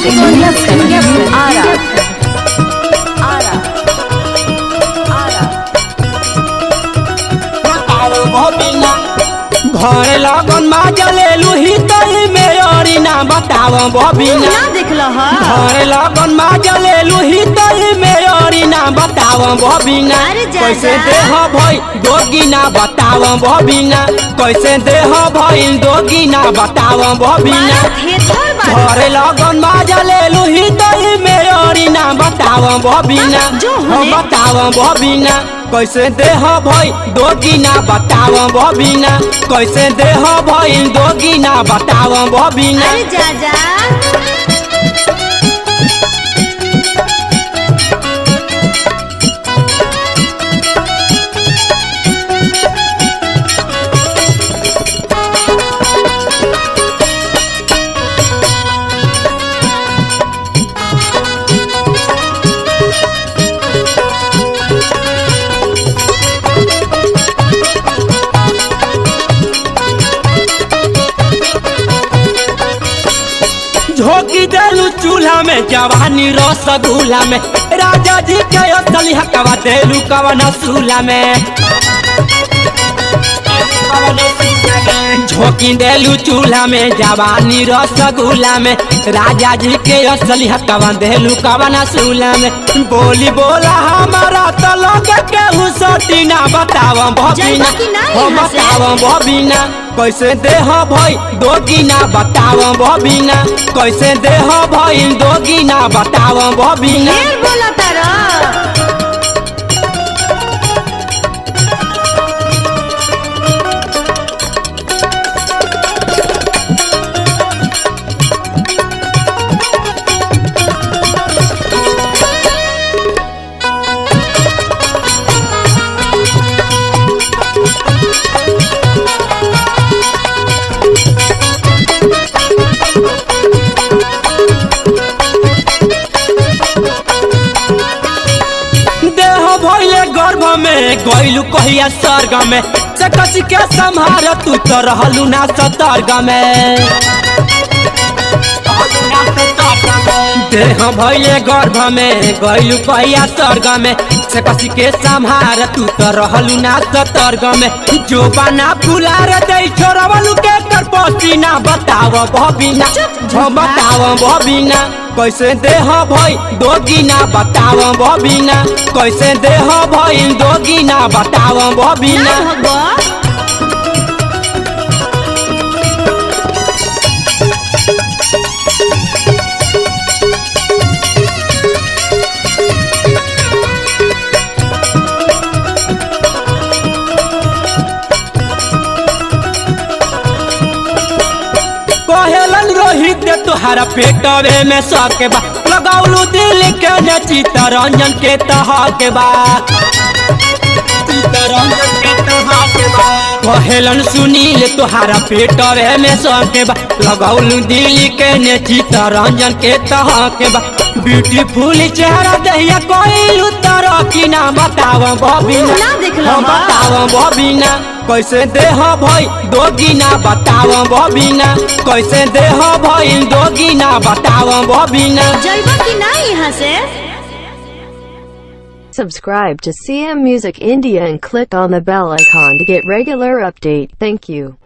Recording Studio, Ara. Ara. Ara. घर लगन मा जलेलू ही तई में अरी ना बताव बबिना ना देखल ह घर लगन मा जलेलू ही तई में अरी ना बताव बबिना अरे जा कैसे जा। देह भई दोगी ना बताव बबिना कैसे देह भई दोगी ना बताव बबिना मारा थेथर बात घर लगन मा जलेलू ही तई में अरी ना बताव बबिना हाँ, जो हो होने। बताव बबिना कैसे देह भई दोगी ना बताव बबिना कैसे देह भई दोगी ना बताव बबिना अरे जा जा झोंकी देलू चूल्हा में जवानी रसगुल्ला में राजा जी के असली हकवा देलू कवन सूला में झोंकी देलू चूल्हा में जवानी रसगुल्ला में राजा जी के असली हकवा देलू कवन सूला में बोली बोला हमारा तो लोग के हुसटी ना बताव बबिना जाइबा कि ना हो यहाँ से? बताव बबिना कैसे देह भई दोगी ना बताव बबिना कैसे देह भई दोगी ना बताव बबिना ढेर बोला तारा देह भइले गर्भ में गइलू कहिया स्वर्ग में से कसी के संहार तू तो रहलू ना सतर्ग में देह भइले गर्भ में गइलू कहिया स्वर्ग में से कसी के संहार तू तो रहलू ना सतर्ग में जो बना फुलार दे छोरवलू के कर पसीना बताव बबिना हो बताव बबिना कैसे देह भई दोगी ना बताव बबिना कैसे देह भई दोगी ना बताव बबिना ना भगवा कहेलन रोहित दे तुहारा पेटवे में सके बा लगाउलू दिल के ने चितरंजन के तह के बा चितरंजन के तह के बा कहेलन सुनील तुहारा पेटवे में सके बा लगाउलू दिल के ने चितरंजन के तह के बा ब्यूटीफुल चेहरा दहिया कोई उतर की ना बताव बबिना ना देखल हो ह। बताव बबिना कैसे देह भई दोगी ना बताव बबिना कैसे देह भई दोगी ना बताव बबिना जाइबा कि ना यहाँ से Subscribe to CM Music India and click on the bell icon to get regular update. Thank you.